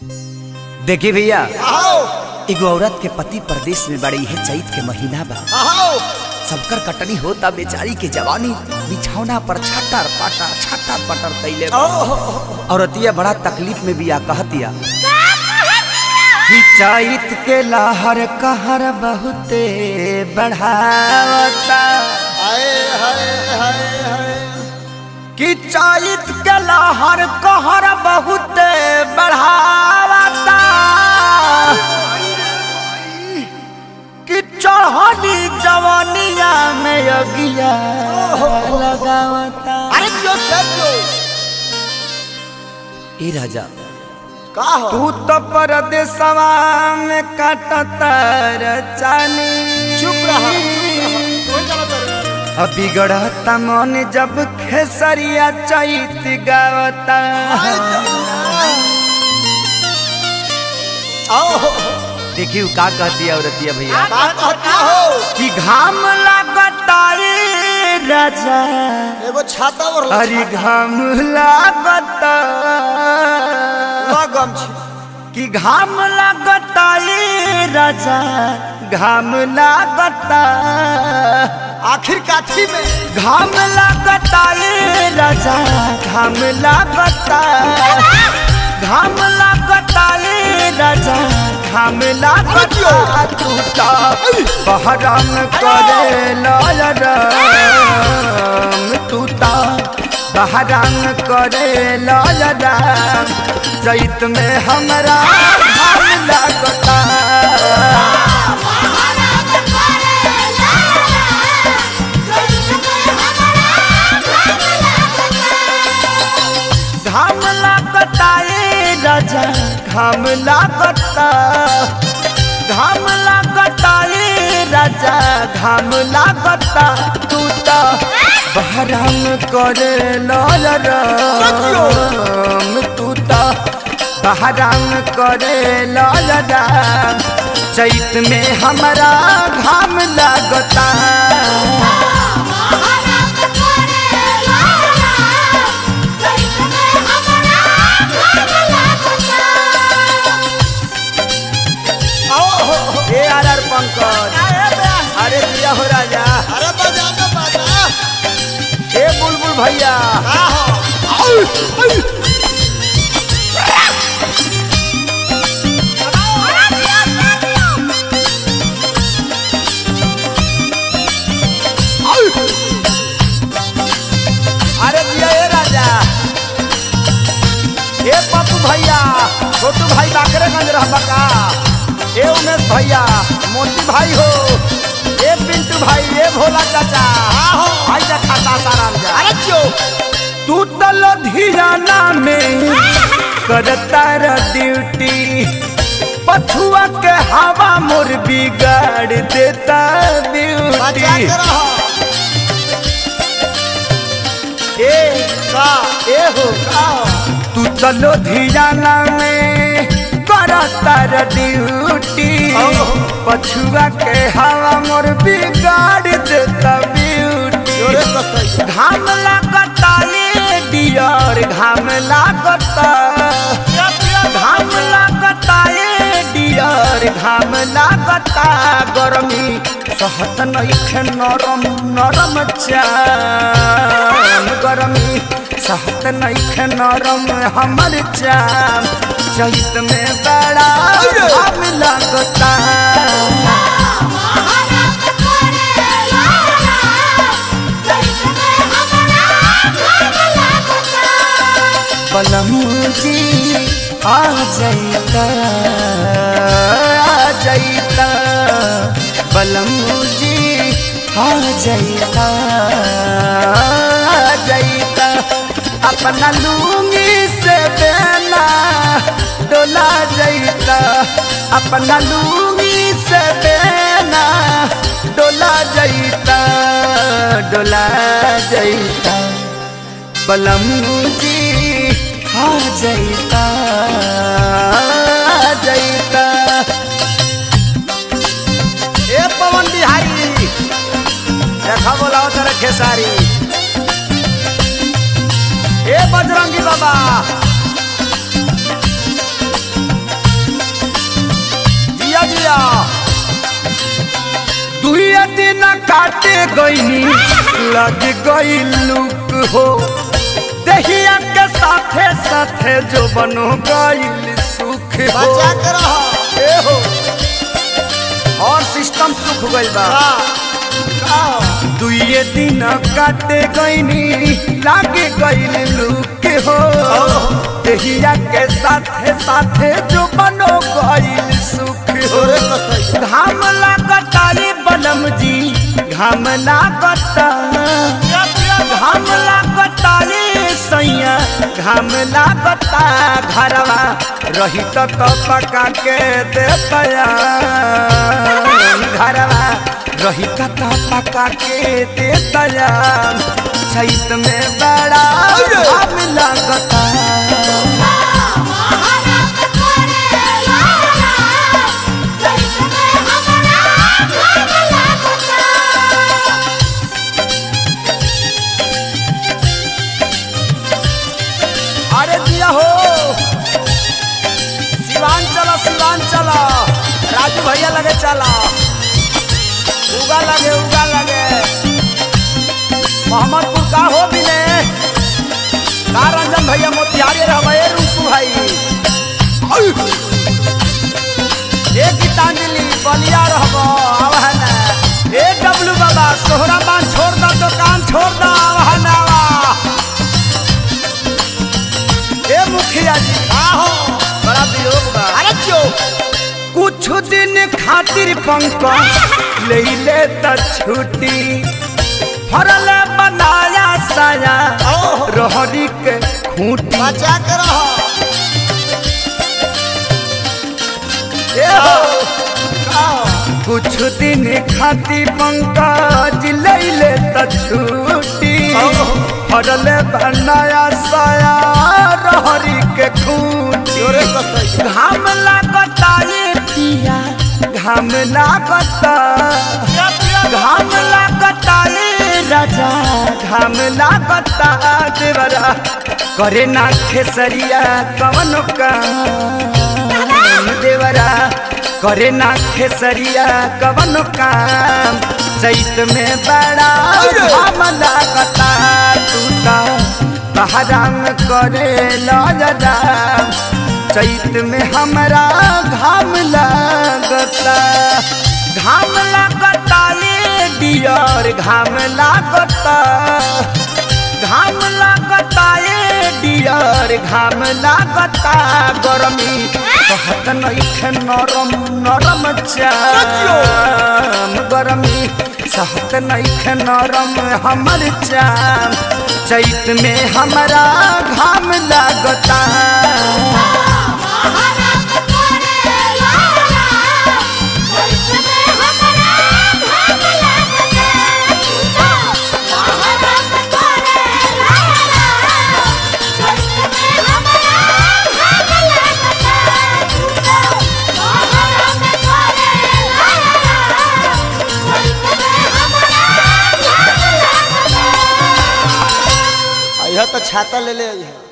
देखी भैया आओ एगो औरत के पति परदेश में बड़ी है चैत के महीना बा आओ सबकर कटनी होता बेचारी के जवानी बिछौना पर छटर पटर छटर पटर कैले बा। औरतिया बड़ा तकलीफ में बिया कहतिया कि चैत के लहर कहर बहुते बढ़ावता हाय हाय हाय हाय कि चैत के लहर कहर बहुते बढ़ावता कि चढ़नी जवानिया में अगिया लगावता अरे जो सब जो ए राजा का हो तू तो परदेसवा में काटतर चानी चुप रहा कोई गलत कर अब बिगड़ता मन जब खेसरिया चैत गावता आओ देखियो का कहती है औरतिया भैया का कहता हो कि घाम लागता रे राजा एगो छाता और अरे घाम लागता लगम छी कि घाम लागता रे राजा घाम लागता आखिर काठी में घाम लागता रे राजा घाम लागता घाम लागता रे राजा घाम लागता तू तो बहरम करे लाल राम तू तो बहरम करे लाल राम चैत में हमरा घाम लागता घाम लागता ए राजा घाम लागता घाम लागता ए राजा घाम लागता तू तो बहराम करे लाल राम तू तो बहराम करे लाल राम चैत में हमारा घाम लागता आओ ए आर आर पंकज अरे दिया हो राजा अरे बजा ना बजा ए बुलबुल भैया का हो अरे दिया ए राजा ए पप्पू भैया छोटू भाई बाकरेगंज रहबा का ए उमेश भैया मोती भाई हो ए पिंटू भाई ए भोला चाचा आहो। भाई जा खाता साराम जा अरे जो तू तो लुधियाना में करता र ड्यूटी पछुआ के हवा मोर बिगाड़ देता बजा ब्यूटी के रहो ए का ए हो का हो तू तो लुधियाना में करता र ड्यूटी ओहो। पछुआ के हवा मोर बिगाड़ देता ब्यूटी जोरे कसई घाम लागता ये डियर घाम लागता घाम लागता ये डियर घाम लागता गरमी सहत नइखे नरम नरम चाम गरमी सहत नइखे नरम हमर चाम चैत में बड़ा घाम लागता पलमूजी आ जाइता आ जाइता पलमूजी आ जाइता आ जाइता अपना लूंगी से बेना डोला जाइता अपना लूंगी से बेना डोला जाइता डोला जाइता बलमूजी आ जाइता आ जाइता ए पवन बिहारी देखा बोलाओ तेरे खेसारी ए बजरंगी बाबा दिन काटे गईनी लग गई लुक हो दहिया के साथे साथे जो बनो गईल सुख हो बचा के रहो ए हो और सिस्टम सुख गइल बा का हो दुइये दिन काटे गईनी लागे गईल लुक हो दहिया के साथे साथे जो बनो गईल सुख हो तोरे कसई घाम लागता रे बलम जी घाम लागता घाम लागता रे सैया घाम लागता घरवा रही तो तो पका के देतया घरवा रही तो तो पका के देतया छत में बड़ा घाम लागता अरे दिया हो सिवान चला सिवान चला राजू भैया लगे चला उगा लगे उगा लगे मोहम्मदपुर का हो भी ने का रंजन भैया मोतिहारी रहे रूपू भाई ए गीतांजलि बलिया रहब आव है ना ए डब्लू बाबा सोहरा बान छोड़ दा दुकान छोड़ दा आव है ना आवा। ए मुखिया जी का हो बड़ा वियोग बा अरे क्यों कुछ दिन खातिर पंकज ले ले त छुट्टी फरल बनाया साया ओहो। रहरी के खूंटी बचा के रहो ए हो का हो कुछ दिन खातिर पंकज ले ले त छुट्टी ओहो। फरल बनाया साया रहरी के खूंटी तोरे कसई घाम लागता ये पिया घाम लागता घाम लागता ये राजा घाम लागता देवरा करे ना खेसरिया कवन काम देवरा करे ना खेसरिया कवन काम चैत में बड़ा घाम लागता टूटा बहराम करे लजदा चैत में हमरा घाम लागता घाम लागता ये डियर घाम लागता घाम लागता ये डियर घाम लागता गरमी कहत नइखे नरम नरम चाम गरमी सहत नइखे नरम हमर चाम चैत में हमरा घाम लागता यह तो छाता ले ले आई है